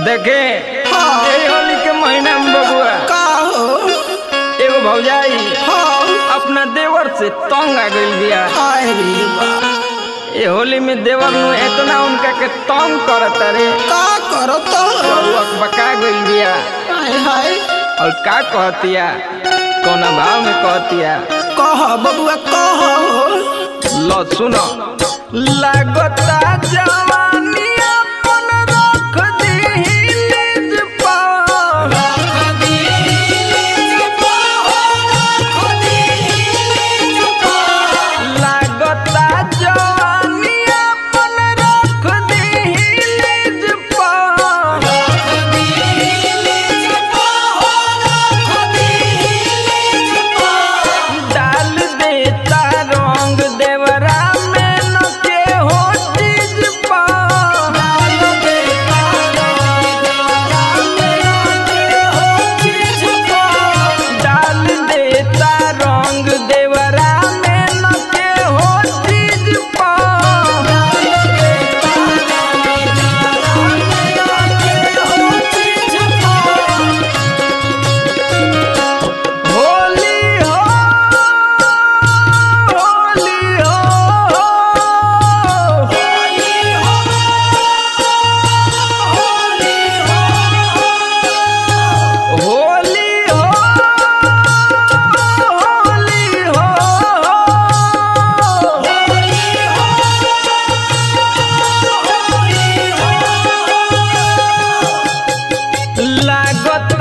देखे हाँ। यही होली के महीना में बबुआ का हो एगो भौजाई हाँ अपना देवर से तंग आ गइल बिया हाय रे बा ये होली में देवर नु इतना उनका के तंग करत रे का करो तो बबुआ बका गइल बिया हाय हाय और का कहतिया कौना भाव में कहतिया कह बबुआ कह हो लो सुनो लागता जवानी अपन रख दीही निज पार लागता जवानी अपन रख दीही निज पार डाल देता रंग देवरा में न के हो चीज पार डाल देता रंग देवरा में न के हो चीज पार होली हो होली हो होली हो होली हो लागत